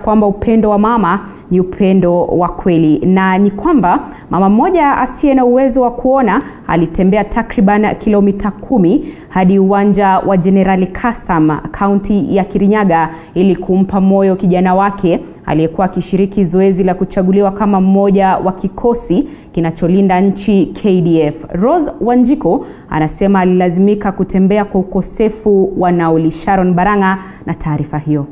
kwamba upendo wa mama ni upendo wa kweli na ni kwamba mama mmoja asiye na uwezo wa kuona alitembea takriban kilomita kumi hadi uwanja wa Jenerali Kasam kaunti ya Kirinyaga ili kumpa moyo kijana wake aliyekuwa akishiriki zoezi la kuchaguliwa kama mmoja wa kikosi kinacholinda nchi KDF. Rose Wanjiko anasema alilazimika kutembea kwa ukosefu wa nauli. Sharon Baranga na taarifa hiyo.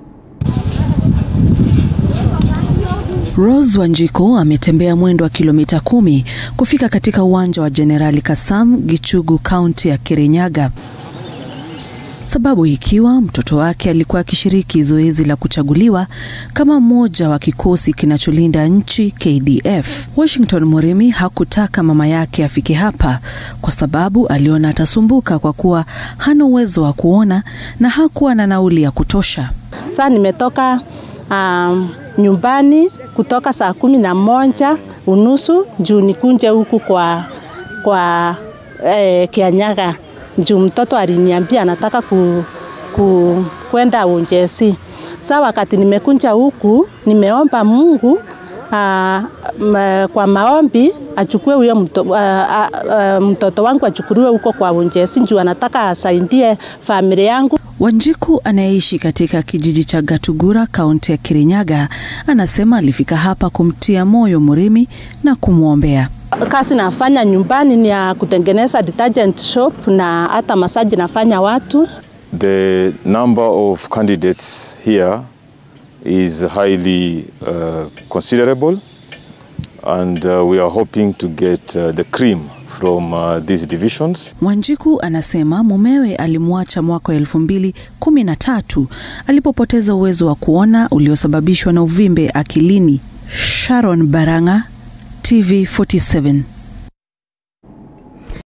Rose Wanjiko ametembea mwendo wa kilomita kumi kufika katika uwanja wa Jenerali Kasam Gichugu, kaunti ya Kirinyaga, sababu ikiwa mtoto wake alikuwa akishiriki zoezi la kuchaguliwa kama mmoja wa kikosi kinacholinda nchi KDF. Washington Murimi hakutaka mama yake afike hapa kwa sababu aliona atasumbuka kwa kuwa hana uwezo wa kuona na hakuwa na nauli ya kutosha. Sasa nimetoka um, nyumbani kutoka saa kumi na moja unusu juu nikunje huku kwa, kwa eh, Kianyaga juu mtoto aliniambia anataka ku, ku, kwenda Unjesi. Sa wakati nimekunja huku nimeomba Mungu aa, ma, kwa maombi achukue huyo mto, aa, aa, mtoto wangu achukuliwe huko kwa Unjesi juu anataka asaidie familia yangu. Wanjiku anayeishi katika kijiji cha Gatugura kaunti ya Kirinyaga anasema alifika hapa kumtia moyo Murimi na kumwombea. Kazi nafanya nyumbani ni ya kutengeneza detergent shop na hata masaji nafanya watu. The number of candidates here is highly uh, considerable and uh, we are hoping to get uh, the cream from uh, these divisions. Wanjiku anasema mumewe alimwacha mwaka wa elfu mbili kumi na tatu alipopoteza uwezo wa kuona uliosababishwa na uvimbe akilini. Sharon Baranga, TV 47.